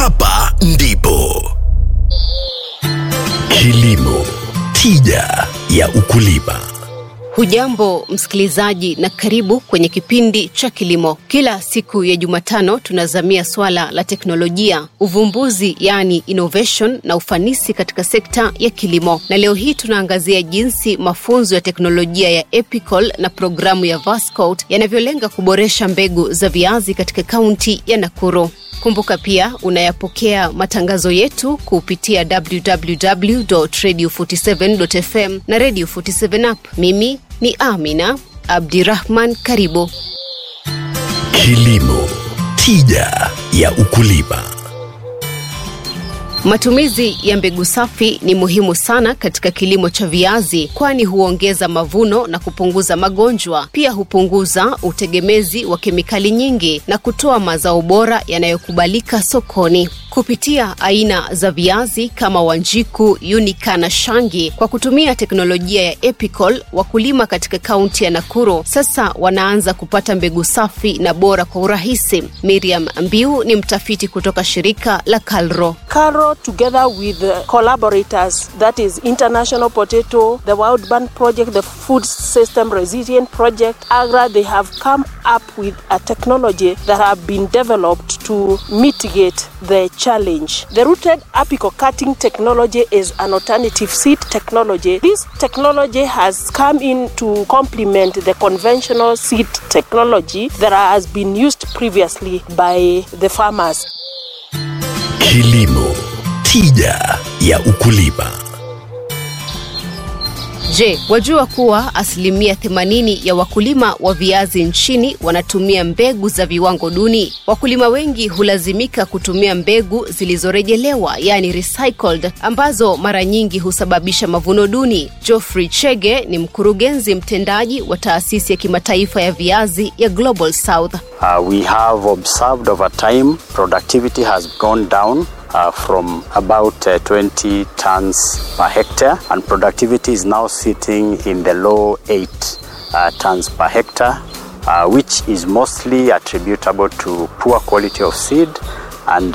Hapa ndipo kilimo, tija ya ukulima. Hujambo msikilizaji, na karibu kwenye kipindi cha kilimo. Kila siku ya Jumatano tunazamia swala la teknolojia, uvumbuzi, yani innovation na ufanisi katika sekta ya kilimo, na leo hii tunaangazia jinsi mafunzo ya teknolojia ya Epicol na programu ya Vascout yanavyolenga kuboresha mbegu za viazi katika kaunti ya Nakuru. Kumbuka pia unayapokea matangazo yetu kupitia www.radio47.fm na Radio 47 app. Mimi ni Amina Abdirahman, karibu. Kilimo, tija ya ukulima. Matumizi ya mbegu safi ni muhimu sana katika kilimo cha viazi, kwani huongeza mavuno na kupunguza magonjwa. Pia hupunguza utegemezi wa kemikali nyingi na kutoa mazao bora yanayokubalika sokoni. Kupitia aina za viazi kama Wanjiku, Unica na Shangi, kwa kutumia teknolojia ya Epicol, wakulima katika kaunti ya Nakuru sasa wanaanza kupata mbegu safi na bora kwa urahisi. Miriam Mbiu ni mtafiti kutoka shirika la Kalro. Caro, together with uh, collaborators, that is International Potato, the World Bank Project, the Food System Resilient Project, AGRA, they have come up with a technology that have been developed to mitigate the challenge. The rooted apical cutting technology is an alternative seed technology. This technology has come in to complement the conventional seed technology that has been used previously by the farmers. Kilimo, tija ya ukulima. Je, wajua kuwa asilimia 80 ya wakulima wa viazi nchini wanatumia mbegu za viwango duni? Wakulima wengi hulazimika kutumia mbegu zilizorejelewa, yani recycled, ambazo mara nyingi husababisha mavuno duni. Geoffrey Chege ni mkurugenzi mtendaji wa taasisi ya kimataifa ya viazi ya Global South. Uh, we have observed over time productivity has gone down uh, from about uh, 20 tons per hectare, and productivity is now sitting in the low 8 uh, tons per hectare, uh, which is mostly attributable to poor quality of seed and